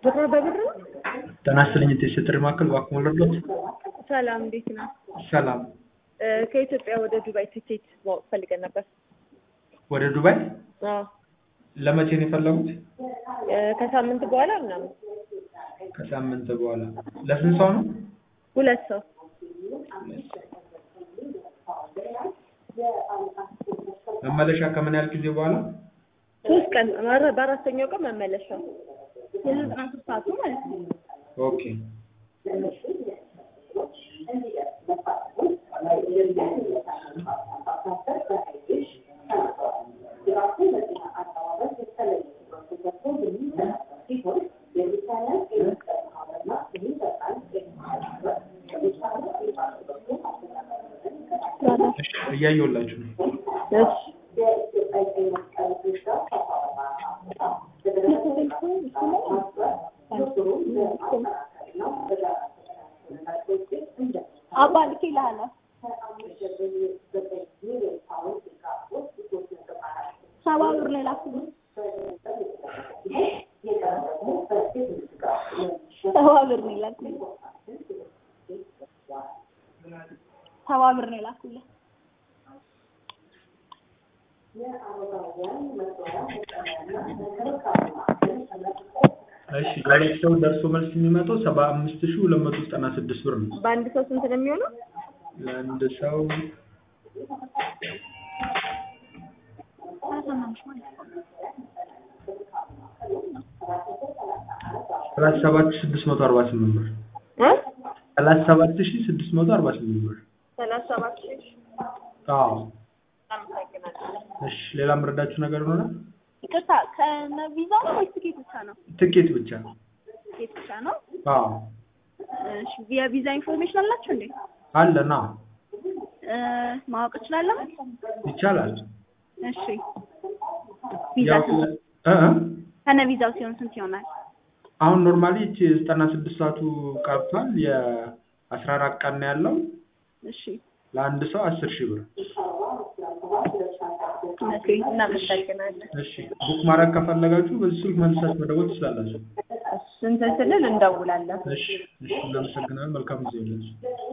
ብር በብር ነው? ጤና ይስጥልኝ የጥሪ ማዕከል እባክዎ ልርዳዎት? ሰላም እንዴት ነው? ሰላም እ ከኢትዮጵያ ወደ ዱባይ ትኬት ማወቅ ፈልገን ነበር። ወደ ዱባይ አዎ ለመቼ ነው የፈለጉት? እ ከሳምንት በኋላ ምናምን ከሳምንት በኋላ ለስንት ሰው ነው? ሁለት ሰው መመለሻ ከምን ያህል ጊዜ በኋላ? ሶስት ቀን ኧረ በአራተኛው ቀን መመለሻ የዘጠና ሶስት ሰዓቱ ማለት ነው። ኦኬ እሺ እያየሁላችሁ ነው። እሺ አባ ልኬልሃለሁ። ሰባ ብር ነው የላኩልኝ። ሰባ ብር ነው የላኩልኝ። ሰባ ብር ነው የላኩልኝ። እሺ ለሁለት ሰው ደርሶ መልስ የሚመጣው ሰባ አምስት ሺህ ሁለት መቶ ዘጠና ስድስት ብር ነው። በአንድ ሰው ስንት ነው የሚሆነው? ለአንድ ሰው ሰላሳ ሰባት ሺህ ስድስት መቶ አርባ ስምንት ብር እ ሰላሳ ሰባት ሺህ ስድስት መቶ አርባ ስምንት ብር። ሰላሳ ሰባት ሺህ አዎ አመሰግናለሁ። እሺ ሌላ የምረዳችሁ ነገር ይኖራል? ይቅርታ ከነ ቪዛ ነው ወይስ ትኬት ብቻ ነው? ትኬት ብቻ። ትኬት ብቻ ነው። አዎ እሺ የቪዛ ኢንፎርሜሽን አላችሁ እንዴ? አለና እ ማወቅ እችላለሁ? ይቻላል። እሺ ቪዛ ያው ስንት? እ እ ከነ ቪዛው ሲሆን ስንት ይሆናል? አሁን ኖርማሊ እቺ ዘጠና ስድስት ሰዓቱ ቀርቷል። የአስራ አራት ቀን ነው ያለው። እሺ ለአንድ ሰው አስር ሺህ ብር። ኦኬ እናመሰግናለን። እሺ ቡክ ማድረግ ከፈለጋችሁ በዚህ ስልክ መልሳችሁ መደወል ትችላላችሁ። ስንት ስንል እንደውላለን። እሺ እሺ እናመሰግናለን። መልካም ጊዜ ይሁንላችሁ።